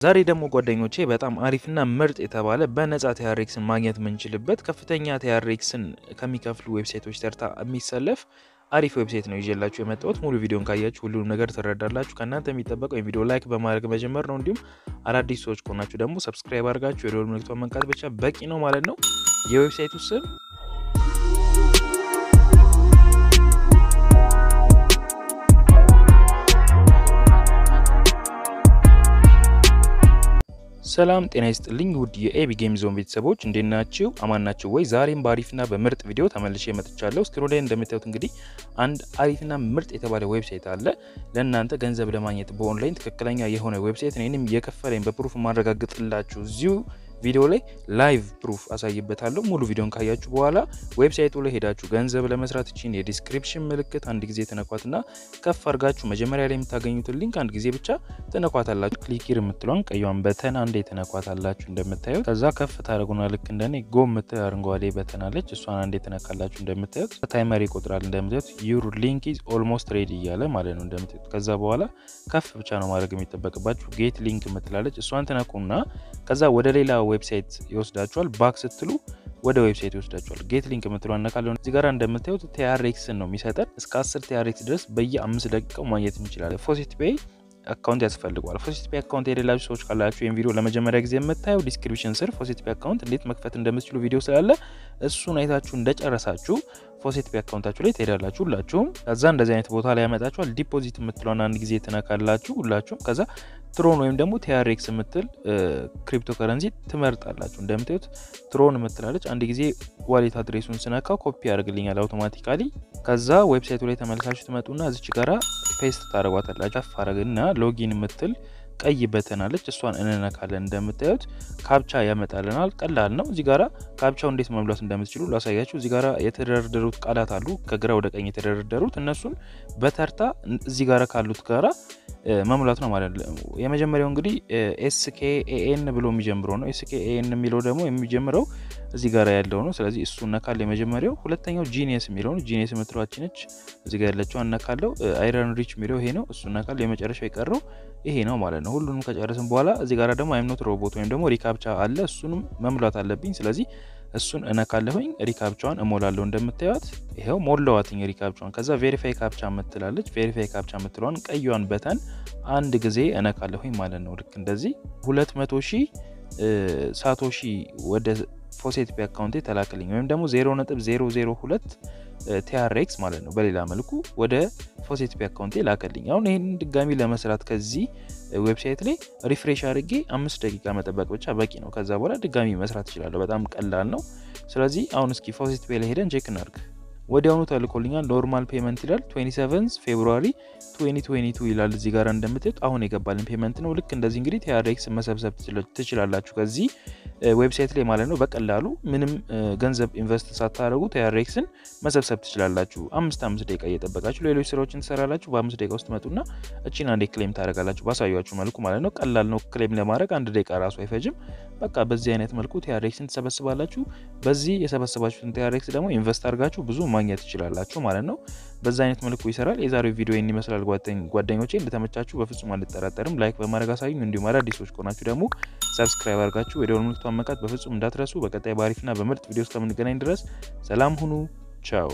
ዛሬ ደግሞ ጓደኞቼ በጣም አሪፍና ምርጥ የተባለ በነጻ ቲያሬክስን ማግኘት የምንችልበት ከፍተኛ ቲያሬክስን ከሚከፍሉ ዌብሳይቶች ተርታ የሚሰለፍ አሪፍ ዌብሳይት ነው ይዤላችሁ የመጣሁት። ሙሉ ቪዲዮን ካያችሁ ሁሉንም ነገር ትረዳላችሁ። ከእናንተ የሚጠበቀው የቪዲዮ ላይክ በማድረግ መጀመር ነው። እንዲሁም አዳዲስ ሰዎች ከሆናችሁ ደግሞ ሰብስክራይብ አድርጋችሁ የደወል ምልክቷን መንካት ብቻ በቂ ነው ማለት ነው። የዌብሳይቱ ስም ሰላም ጤና ይስጥልኝ ውድ የኤቢ ጌም ዞን ቤተሰቦች እንዴት ናችሁ? አማን ናችሁ ወይ? ዛሬም በአሪፍና በምርጥ ቪዲዮ ተመልሼ መጥቻለሁ። ስክሪኑ ላይ እንደምታዩት እንግዲህ አንድ አሪፍና ምርጥ የተባለ ዌብሳይት አለ ለእናንተ ገንዘብ ለማግኘት በኦንላይን ትክክለኛ የሆነ ዌብሳይት እኔንም የከፈለኝ በፕሩፍ ማረጋግጥላችሁ እዚሁ ቪዲዮ ላይ ላይቭ ፕሩፍ አሳይበታለሁ። ሙሉ ቪዲዮን ካያችሁ በኋላ ዌብሳይቱ ላይ ሄዳችሁ ገንዘብ ለመስራት እቺን የዲስክሪፕሽን ምልክት አንድ ጊዜ ትነኳትና ከፍ አድርጋችሁ መጀመሪያ ላይ የምታገኙትን ሊንክ አንድ ጊዜ ብቻ ትነኳታላችሁ። ክሊኪር የምትለውን ቀይዋን በተን አንዴ ትነኳታላችሁ እንደምታዩት። ከዛ ከፍ ታደረጉና ልክ እንደኔ ጎ የምትል አረንጓዴ በተን አለች። እሷን አንዴ ትነካላችሁ እንደምታዩት። ታይመር ይቆጥራል እንደምታዩት። ዩር ሊንክ ኢዝ ኦልሞስት ሬዲ እያለ ማለት ነው እንደምታዩት። ከዛ በኋላ ከፍ ብቻ ነው ማድረግ የሚጠበቅባችሁ። ጌት ሊንክ የምትላለች እሷን ትነኩና ከዛ ወደ ሌላ ዌብሳይት ይወስዳችኋል። ባክ ስትሉ ወደ ዌብሳይት ይወስዳችኋል። ጌት ሊንክ የምትለው አነካለሁ። እዚህ ጋር እንደምታዩት ቲያሬክስን ነው የሚሰጠን። እስከ 10 ቲያሬክስ ድረስ በየአምስት ደቂቃው ማግኘት እንችላለን። ፎሲት ፔይ አካውንት ያስፈልገዋል። ፎሲት ፔይ አካውንት የሌላችሁ ሰዎች ካላችሁ ይህን ቪዲዮ ለመጀመሪያ ጊዜ የምታየው ዲስክሪፕሽን ስር ፎሲት ፔይ አካውንት እንዴት መክፈት እንደምትችሉ ቪዲዮ ስላለ እሱን አይታችሁ እንደጨረሳችሁ ፎሴት ፔይ አካውንታችሁ ላይ ትሄዳላችሁ ሁላችሁም። ከዛ እንደዚህ አይነት ቦታ ላይ ያመጣችኋል። ዲፖዚት የምትለውን አንድ ጊዜ ትነካላችሁ ሁላችሁም። ከዛ ትሮን ወይም ደግሞ ቲያሬክስ የምትል ክሪፕቶ ከረንሲ ትመርጣላችሁ። እንደምታዩት ትሮን የምትላለች አንድ ጊዜ ዋሌት አድሬሱን ስነካው ኮፒ ያደርግልኛል አውቶማቲካሊ። ከዛ ዌብሳይቱ ላይ ተመልሳችሁ ትመጡና እዚች ጋራ ፔስት ታደረጓታላችሁ። ከፍ አረግና ሎጊን የምትል ቀይ በተናለች እሷን እንነካለን። እንደምታዩት ካፕቻ ያመጣልናል። ቀላል ነው። እዚህ ጋራ ካፕቻው እንዴት መሙላት እንደምትችሉ ላሳያችሁ። እዚህ ጋራ የተደረደሩት ቃላት አሉ፣ ከግራ ወደ ቀኝ የተደረደሩት እነሱን በተርታ እዚህ ጋራ ካሉት ጋራ መሙላት ነው ማለት ነው። የመጀመሪያው እንግዲህ ኤስኬኤኤን ብሎ የሚጀምረው ነው። ኤስኬኤኤን የሚለው ደግሞ የሚጀምረው እዚህ ጋር ያለው ነው። ስለዚህ እሱ እነካል የመጀመሪያው። ሁለተኛው ጂኒየስ የሚለው ነው። ጂኒየስ የምትሏችን ነች እዚህ ጋር ያለችው እነካለው። አይረን ሪች የሚለው ይሄ ነው። እሱ እነካል። የመጨረሻው የቀረው ይሄ ነው ማለት ነው። ሁሉንም ከጨረስን በኋላ እዚህ ጋር ደግሞ አይምኖት ሮቦት ወይም ደግሞ ሪካፕቻ አለ። እሱንም መሙላት አለብኝ። ስለዚህ እሱን እነካለሁኝ። ሪካፕቻዋን እሞላለሁ። እንደምታዩት ይኸው ሞላዋትኝ ሪካፕቻዋን። ከዛ ቬሪፋይ ካፕቻ የምትላለች ቬሪፋይ ካፕቻ የምትለዋን ቀይዋን በተን አንድ ጊዜ እነካለሁኝ ማለት ነው። ልክ እንደዚህ ሁለት መቶ ሺህ ሳቶሺ ወደ ፎሴት ፔይ አካውንቴ ተላክልኝ ወይም ደግሞ 0.002 ቲያሬክስ ማለት ነው። በሌላ መልኩ ወደ ፎሴት ፔይ አካውንቴ ላከልኝ። አሁን ይህን ድጋሚ ለመስራት ከዚህ ዌብሳይት ላይ ሪፍሬሽ አድርጌ አምስት ደቂቃ መጠበቅ ብቻ በቂ ነው። ከዛ በኋላ ድጋሚ መስራት እችላለሁ። በጣም ቀላል ነው። ስለዚህ አሁን እስኪ ፎሴት ፔይ ላይ ሄደን ቼክ እናድርግ። ወዲያውኑ ተልኮልኛል። ኖርማል ፔመንት ይላል 27 ፌብሩዋሪ 2022 ይላል እዚህ ጋር እንደምታዩት አሁን የገባልን ፔመንት ነው። ልክ እንደዚህ እንግዲህ ቲያሬክስ መሰብሰብ ትችላላችሁ ከዚህ ዌብሳይት ላይ ማለት ነው። በቀላሉ ምንም ገንዘብ ኢንቨስት ሳታደርጉ ቲያሬክስን መሰብሰብ ትችላላችሁ። አምስት አምስት ደቂቃ እየጠበቃችሁ ሌሎች ስራዎችን ትሰራላችሁ። በአምስት ደቂቃ ውስጥ መጡና እቺን አንዴ ክሌም ታደርጋላችሁ ባሳያችሁ መልኩ ማለት ነው። ቀላል ነው። ክሌም ለማድረግ አንድ ደቂቃ ራሱ አይፈጅም። በቃ በዚህ አይነት መልኩ ቲያሬክስን ትሰበስባላችሁ። በዚህ የሰበሰባችሁትን ቲያሬክስ ደግሞ ኢንቨስት አድርጋችሁ ብዙ ማግኘት ትችላላችሁ ማለት ነው። በዛ አይነት መልኩ ይሰራል። የዛሬው ቪዲዮ ይህን ይመስላል ጓደኞቼ። እንደተመቻችሁ በፍጹም አልጠራጠርም። ላይክ በማድረግ አሳዩኝ። እንዲሁም አዳዲሶች ከሆናችሁ ደግሞ ሰብስክራይብ አድርጋችሁ የደወል ምልክቷን መንካት በፍጹም እንዳትረሱ። በቀጣይ በአሪፍና በምርጥ ቪዲዮ እስከምንገናኝ ድረስ ሰላም ሁኑ። ቻው